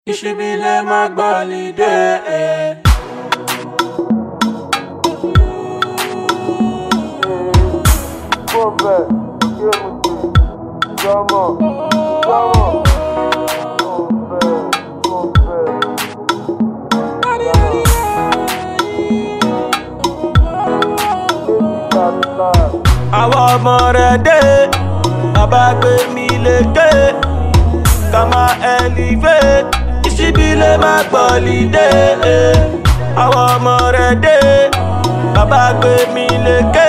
ìṣíbílẹ̀ má gbọ́lidé. Bombe, Yemuti, Jama, Jama. Bombe, Bombe. àwọn ọmọ rẹ̀ dé bàbá gbé mi lékè ká má elevate ìṣíbílẹ̀ má gbọ́lidé. àwọn ọmọ rẹ̀ dé bàbá gbé mi lékè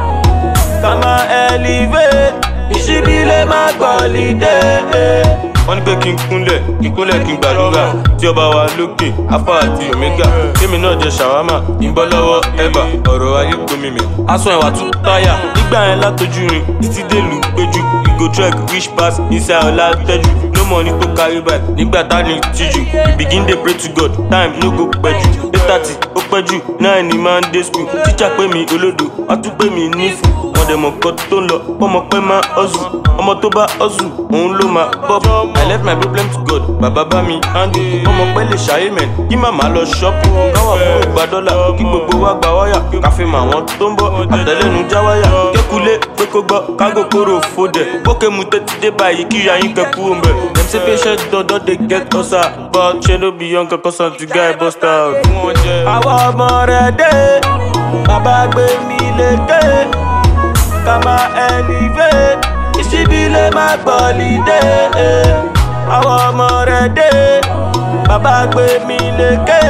ká má elevate ìṣíbílẹ̀ má gbọ́lidé. wọ́n ní pé kí n kúnlẹ̀ kí n kúnlẹ̀ kí n gbàdúrà tí ọba wa lókè alpha àti omega kémi náà jẹ ṣàwámà ìbọn lọ́wọ́ ẹ̀bà ọ̀rọ̀ ayé gbomi mi. aṣọ ẹ̀wà tún táyà nígbà yẹn látojú rin títí dèlù péjú ìgò trek wish pass inside ọ̀la tẹ́jú no money to carry back nígbà tá ní tíjú we begin dey pray to god time no go pẹ́jù eight thirty ó pẹ́jù nine ni máa ń dé school tíjà pé mi olódo wọ́n tún pé mi nífù wọ́n dẹ̀ mọ̀ nǹkan tó ń lọ ọmọ pẹ́ máa hustle ọmọ tó bá hustle òun ló máa bọ́ I left my problem to God bàbá bá mi handle ọmọ pẹ́ lè ṣayé mẹ́ kí màmá lọ ṣọ́ọ̀pù káwà fún ìgbà dọ́là kí gbogbo wa gba wáyà káfí mọ àwọn tó ń bọ̀ àtẹlẹ́nu já wáyà kékulé pé kó gbọ́ kágò kóró fòdẹ̀ pókè mu tètè dé báyìí kí ìyá yín kẹ́kú ń bẹ̀. dem say patient dodo dey get ulcer but ṣe no be young kankan san ti guy bust out. àwọn ọmọ rẹ̀ dé bàbá gbé mi lékè ká má elevate ìṣíbílẹ̀ má gbọ́lidé. àwọn ọmọ rẹ̀ dé bàbá gbé mi lékè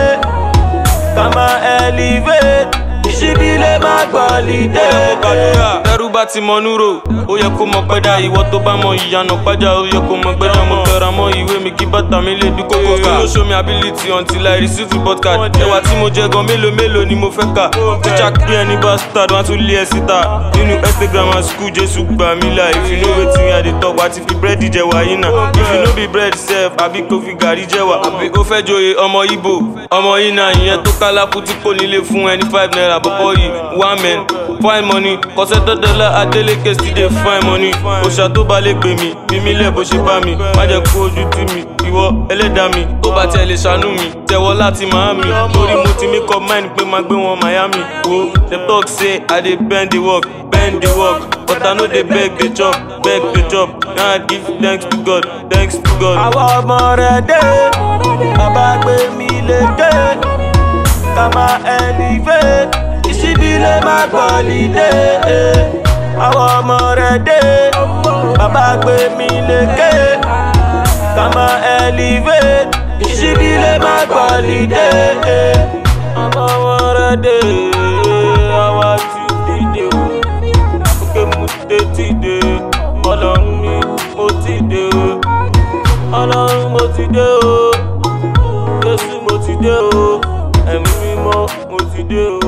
ká má elevate ìṣíbílẹ̀ má gbọ́lidé. ẹrú bá ti mọ núrò ó yẹ kó mọ pẹ́dá ìwọ tó bá mọ ìyànà pàjá ó yẹ kó mọ gbẹ́dá mo tẹra mọ ìwé mi kí bàtà mi lè dún kókó ká. no show me ability until I receive report card. ẹwà tí mo jẹ gan mélòó mélòó ni mo fẹ́ kà. tíjà kí ẹni bastard wọn tún lé ẹ síta. nínú instagram and school jésù gbà mí là if you know wetin i dey talk wá ti fi búrẹ́dì jẹ wàyí náà. if you no be bread sef àbí kò fi gàrí jẹ wà. àbí ó fẹ́ joyè ọmọ ibo ọmọ yìí náà ìyẹn tó kálákù tí kò nílé fún ẹni five naira bọ́bọ́ yìí one man fine money kọsẹ́ dọ́dọ́lá adélèké still dey fine money òṣà tó bá lè gbè mí bí mi lẹ̀ bó ṣe bá mi má jẹ́ kó ojú tì mí ìwọ ẹlẹ́dàá mi tó bá tiẹ̀ lè ṣàánú mi tẹ̀wọ́ láti Miami torí mo ti make up mind pé máa gbé wọn Miami wo dem talk say I dey bend the work bend the work but I no dey beg dey chop beg dey chop now I give thanks to God thanks to God. àwọn ọmọ rẹ̀ dé bàbá gbé mi lékè ká má elevate ìṣíbílẹ̀ má gbọ́lidé. àwọn ọmọ rẹ̀ dé bàbá gbé mi lékè ká má elevate ìṣíbílẹ̀ má gbọ́lidé. àwọn ọmọ rẹ̀ dé àwa ti dìde o òkè mu tètè dé ọlọ́run mi mo ti dé o ọlọ́run mo ti dé o jésù mo ti dé o ẹ̀mí mímọ́ mo ti dé o.